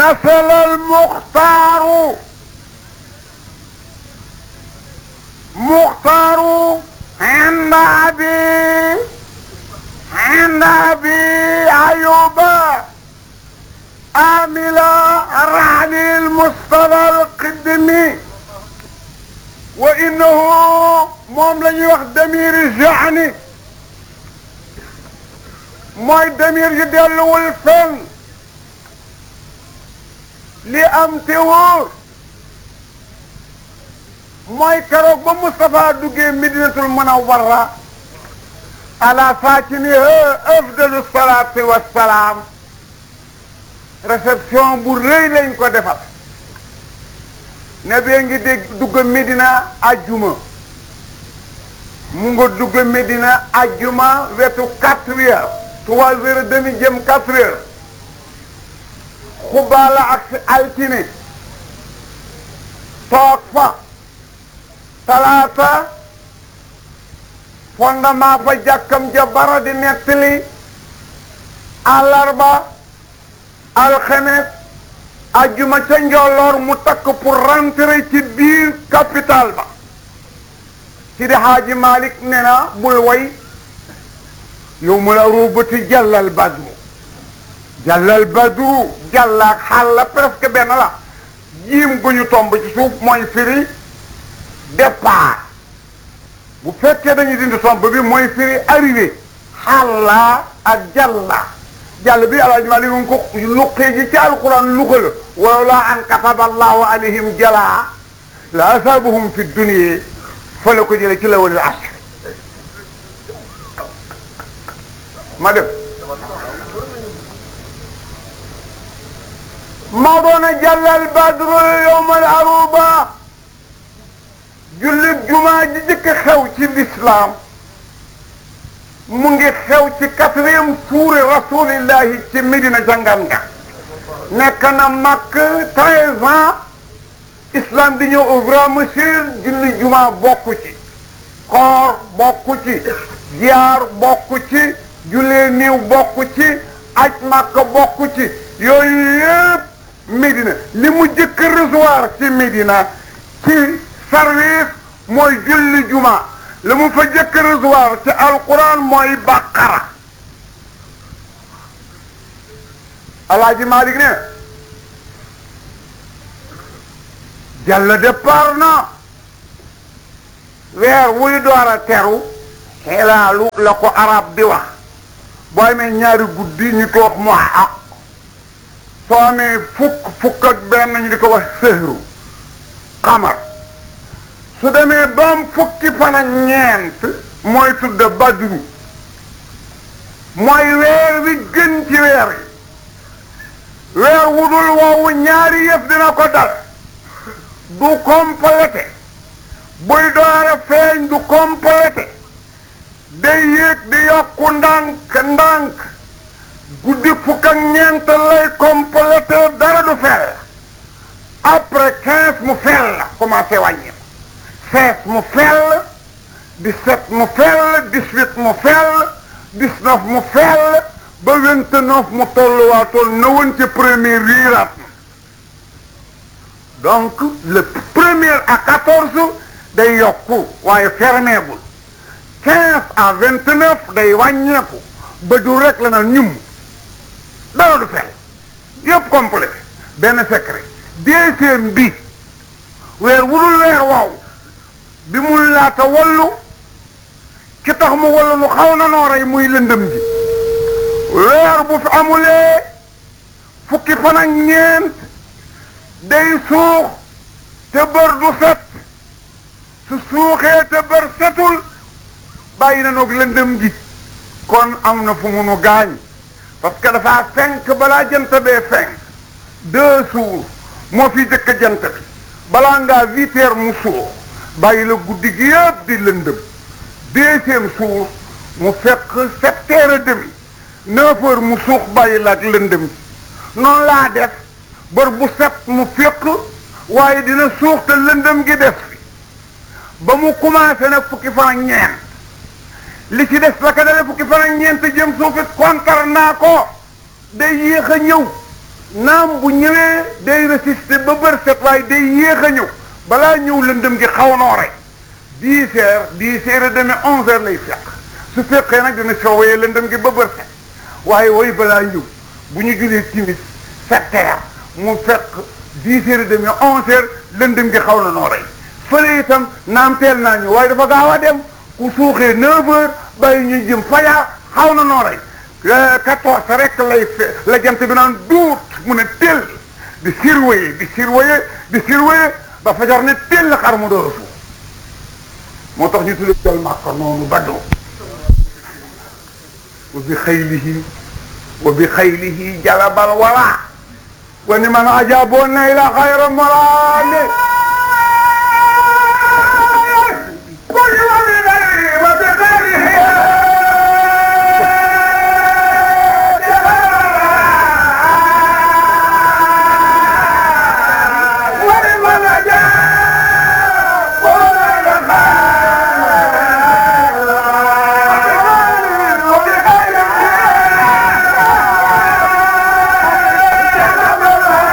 نزل المختار مختار عند أبي عند أبي أيوب عامل رعني المصطفى القدمي وإنه موم لن يوخ دمير الجعني موي دمير يدلو الفن li am te wóor mooy keroog ba Moustapha duggee Medinatul Munawwara ala saakiniha afdalu salaati wassalaam réception bu rëy lañ ko defal ne bee ngi dégg dugg Medina ajjuma mu nga dugg Medina ajjuma wetu quatre heures trois heures et demi jëm quatre heures xubaala ak si altine toog fa talaata fondement fa jàkkam ja bara di nettali àllarba alxemes ajjuma ca njolloor mu takk pour rentrer ci biir capital ba ci di xaaji Malik ne na bul way yow mu la ruubati jàllal badru jàllal badru jàllaak xaal la presque benn la jiim gu ñu tomb ci suuf mooy firi départ bu fekkee dañuy dindi tomb bi mooy firi arrivé xaala ak jàlla jàll bi alaaji Maalik ngi ko luqee ji ci alquran luqa la walaw laa an kataba allahu alayhim jalaa la asaabahum fi dunya fa la ko jële ci la walil asr ma def maa doona jàllal badru yowmal aruba jullit jumaa ji jëkk xew ci lislaam mu ngi xew ci quatrième suure rasulillahi ci Medina jàngan nga nekk na makk treize ans islam di ñëw au grand monsieur julli jumaa bokku ci koor bokku ci ziyaar bokku ci jullee niiw bokku ci aj makk bokku ci yooyu yëpp Médina li mu jëkk recevoir ci Médina ci service mooy julli juma li mu fa jëkk recevoir ci alquran mooy baqara alaaji Malik ne jàll départ na weer wuy door a teru xelaalu la ko arab di wax boo amee ñaari guddi ñu ko wax mu xaq soo amee fukk fukk ak benn ñu di ko wax sëhru xamar su demee bam fukki fan ak ñeent mooy tudd badru mooy weer wi gën ci weer yi weer wudul woowu ñaari yëf dina ko dal du complété buy doore feeñ du complété day yéeg di yokku ndànk ndànk guddi fukk ak ñeent lay complété dara du fel après quinze mu fel la commencé wàññi seize mu fel dix-sept mu fel dix-huit mu fel dix-neuf mu fel ba vingt-neuf mu tolluwaatoon na woon ci premier riiraat donc le premier à quatorze day yokku waaye fermeegul quinze à vingt-neuf day wàññeeku ba du rek la na ñum dara du fel yëpp complet benn secret deuxième bi weer wudul weer waaw bi mu laata wallu ki tax mu wallu lu xaw na noo rey muy lëndëm ji weer bu fi amulee fukki fan ak ñeent day suux te bër du set su suuxee te bër setul bàyyi na noog lëndëm ji kon am na fu mu nu gaañ parce que dafa fenk balaa jant bee fenk deux jours moo fi jëkk jant bi balaa ngaa huit heures mu suux bàyyi la guddi gi yëpp di lëndëm deuxième jour mu fekk sept heures et demi neuf heures mu suux bàyyi la ak lëndëm ji noonu laa def bër bu set mu fekk waaye dina suux te lëndëm gi des fi ba mu commencé nag fukki fan ak ñeent li ci des la ka dale fukki fan ak ñeent jëm suufit kontar naa ko day yéex a ñëw naam bu ñëwee day résister ba bër set waaye day yéex a ñëw balaa ñëw lëndëm gi xaw noo rey dix heures dix heures et demi onze heures lay fekk su fekkee nag dina soowee lëndëm gi ba bër set waaye way balaa ñëw bu ñu julee timis sept heures mu fekk dix heures et demi onze heures lëndëm gi xaw na noo rey fële itam naam teel naa ñëw waaye dafa gaaw a dem ku suuxee neuf heures bàyyi ñu jëm fajar xaw na noo rey quatorze rek lay fe la jant bi naan duut mu ne teel di surveiller di surveiller di surveiller ba fajar ne teel la xar mu door a suuf moo tax ñu tuddee jël Makka noonu baddu wa bi xaylihi wa bi xaylihi jalabal wala wa ni man ajaboo nay la xayra morale